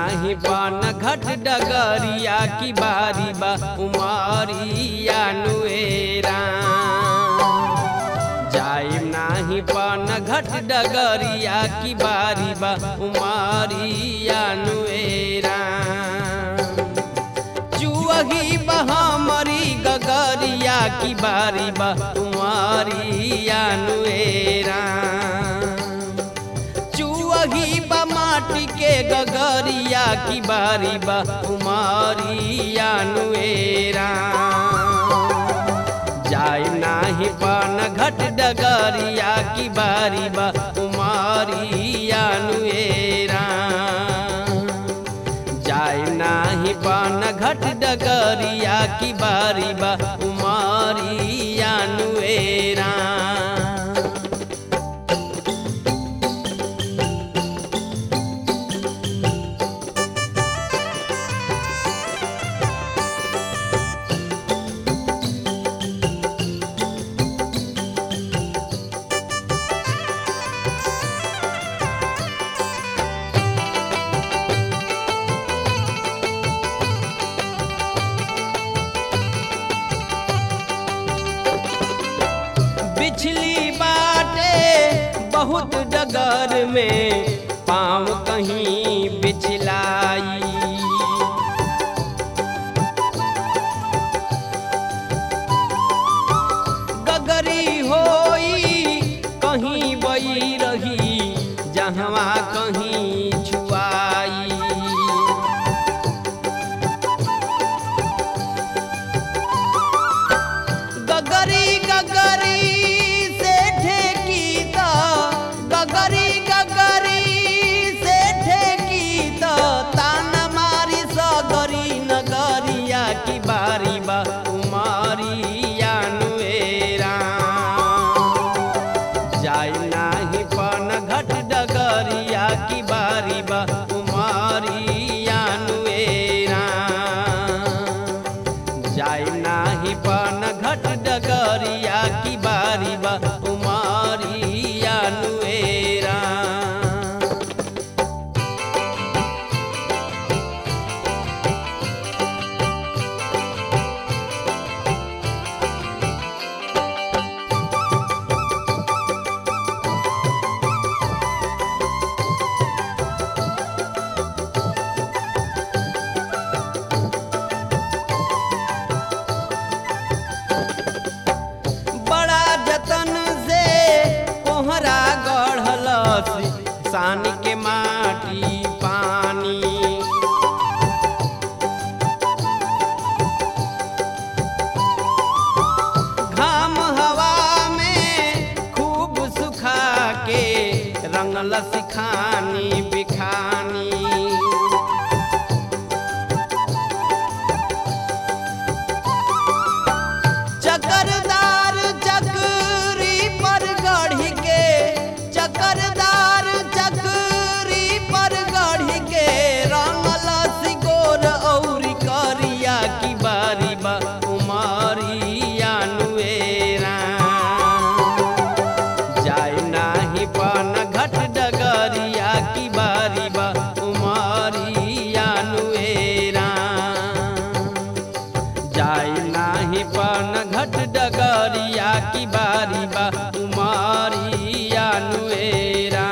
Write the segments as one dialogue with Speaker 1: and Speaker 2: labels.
Speaker 1: नाही पान घट डगरिया की बारी बा उमारिया नुएरा जाइम नाही पान घट डगरिया की बारी बा उमारिया नुएरा चुअही बहामरी गगरिया की बारी बा उमारिया नुएरा चुअही बा माटी के गगरिया की बारी बा उमारिया नुएरा जाय नाही पान घट डगरिया की बारी बा उमारिया नुएरा जाय नाही पान घट डगरिया की बारी बा उमारिया नुएरा बिछली बाटे बहुत डगर में पाँव कहीं बिछलाई गगरी होई कहीं बई रही जहवा कहीं छुआई गगरी गगरी से ठेकी त गगरी गगरी से ठेकी त तान मारी सगरी नगरिया की बारी बा उमारिया नुएरा जाय नाही पन घट डगरिया की बारी बा उमारिया नुएरा जाय नाही पन घट डगरिया की बारी बा उमारिया नुएरा बड़ा जतन से कोहरा गढ़लस सान के माटी पानी घाम हवा में खूब सुखा के रंगल सिखानी बिखानी चकरदार चकरी पर गढ़ी के चकरदार चकरी पर गढ़ी के रंगल सिगोर औरी करिया की बारी बा उमारिया नुएरा जाय नाही पान घट डगरिया की बारी बा उमारिया नुएरा जाय नाही पान घट डगरिया की बारी बा उमारिया नुएरा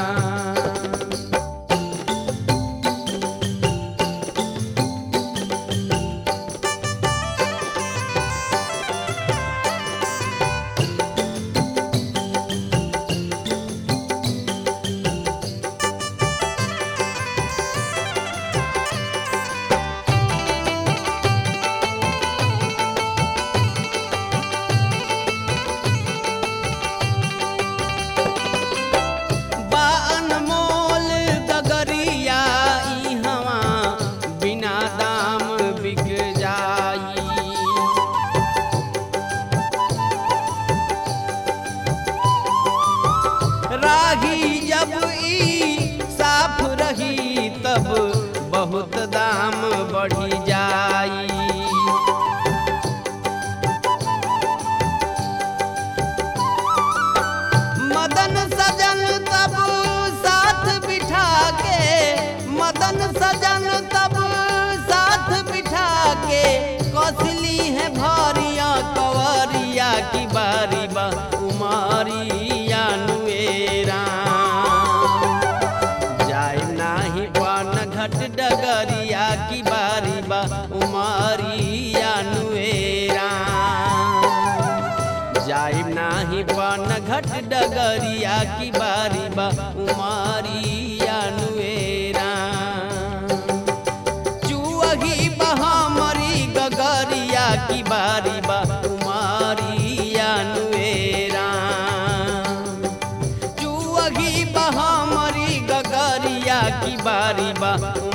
Speaker 1: बा अनमोल गगरिया ई हवा बिना दाम बिक जाई राही जब ई साफ रही तब बहुत दाम बढ़ी जाई मदन सजन तब साथ बिठा के मदन सजन घट डगरिया की बारी बा उमारिया नुएरा चुअही बहामरी गगरिया की बारी बा उमारिया नुएरा चुअही बहामरी गगरिया की बारी बा